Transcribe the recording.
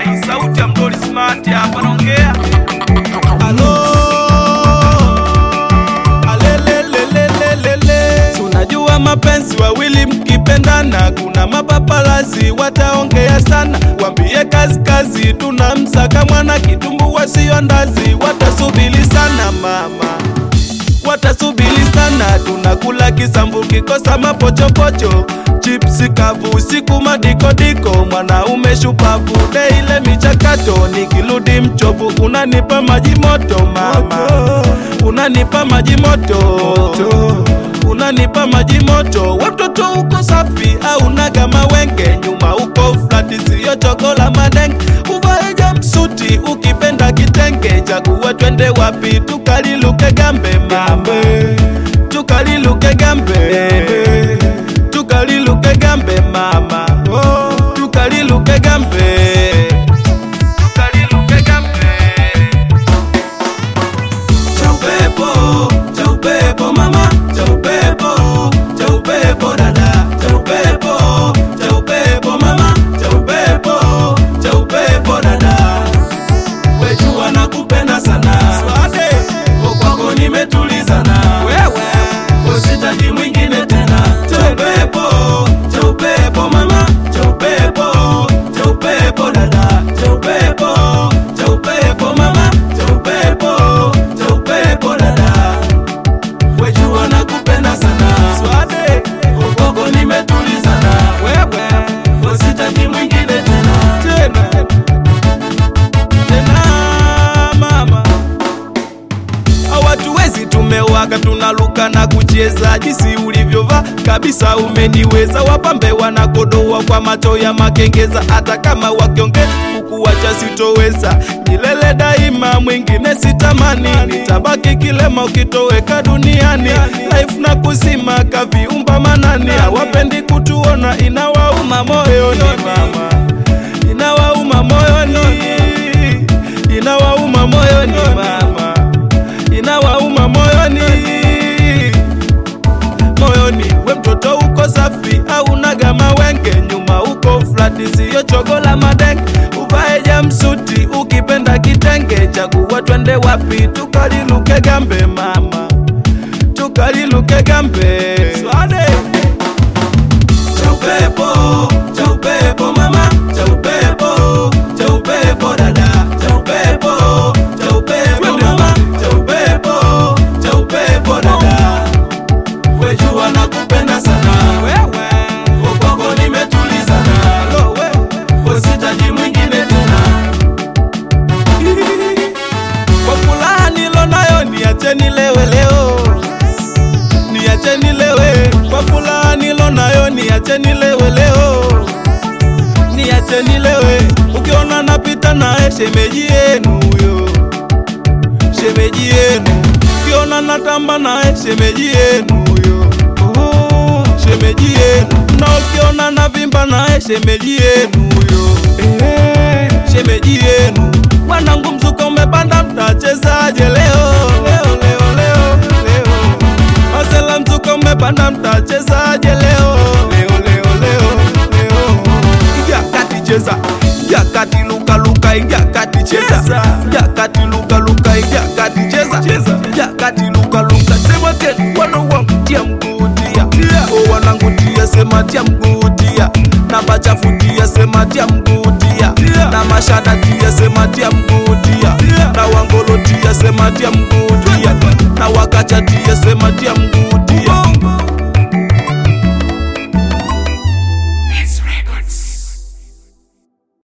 sauti ya mdoli smart hapa naongea. Alo, alelelelelelele. Si Unajua mapenzi wawili mkipendana, kuna mapapalazi wataongea sana, wambie kazi kazi, tunamsaka mwana kitumbu wasio ndazi, watasubili sana mama watasubili sana, tunakula kisambu kikosa mapochopocho, chipsi kavu usiku madikodiko, mwanaume shupavu de ile michakato, nikirudi mchovu unanipa maji moto mama, unanipa maji moto unanipa maji moto, watoto uko safi au naga mawenge, nyuma uko flati, siyo chokola madenge, uvae jamsuti ukipenda kitenge, chaguwe twende wapi tukaliluke gambe mama, tukaliluke gambe, tukaliluke gambe mama, tukaliluke gambe, tukaliluke gambe cha upepo cha upepo mama cha upepo cha upepo dada cha upepo cha upepo mama cha upepo cha upepo dada wejua nakupenda sana Kwa kwako nimetulizana usitaji mwingine tena cha upepo cha upepo mama cha upepo cha upepo dada cha upepo cha upepo mama cha upepo cha upepo dada wejua nakupenda sana kwako nimetulizana usitaji mwingine tena tena tena mama hawatuwezi tumewaka tunaluka na kucheza jinsi ulivyovaa kabisa umeniweza wapambe wanakodoa kwa macho ya makengeza hata kama wakiongea kukuwacha sitoweza milele daima mwingine sitamani nitabaki kilema ukitoweka duniani life na kuzima kaviumba manani hawapendi kutuona inawauma moyoni mama inawauma moyoni inawauma moyoni mama inawauma moyoni moyoni we mtoto uko safi au naga mawenge nyuma uko flati siyo chogola madenge uvae jamsuti ukipenda kitenge chaguwa twende wapi tukaliluke gambe mama tukaliluke gambe Swade. cha upepo cha upepo mama cha upepo cha upepo dada cha upepo cha upepo mama cha upepo cha upepo dada wejua nakupenda sana ukwako nimetulizana usitaji mwingine tena kwa furaha nilo nayo niache nilewe leo niache nilewe kwa furaha nilo nayo niache nilewe leo niache nilewe ukiona napita naye shemeji yenu huyo shemeji yenu ukiona natamba naye shemeji yenu huyo Oh, shemeji yenu na ukiona navimba naye shemeji yenu huyo Eh, shemeji yenu wanangu mzuka umepanda mtachezaje leo leo leo leo leo Masela mzuka umepanda mtachezaje leo leo leo leo leo Ingia kati cheza Ingia kati luka luka ingia kati cheza Ingia kati luka luka ingia kati cheza Ingia kati luka luka sema tena wana wangu tia mguu tia O wanangu tia sema tia mguu tia Na machafu tia sema tia mguu tia Na mashada tia sema tia mguu tia Na wangolo tia sema tia mguu tia Na wakacha tia sema tia mguu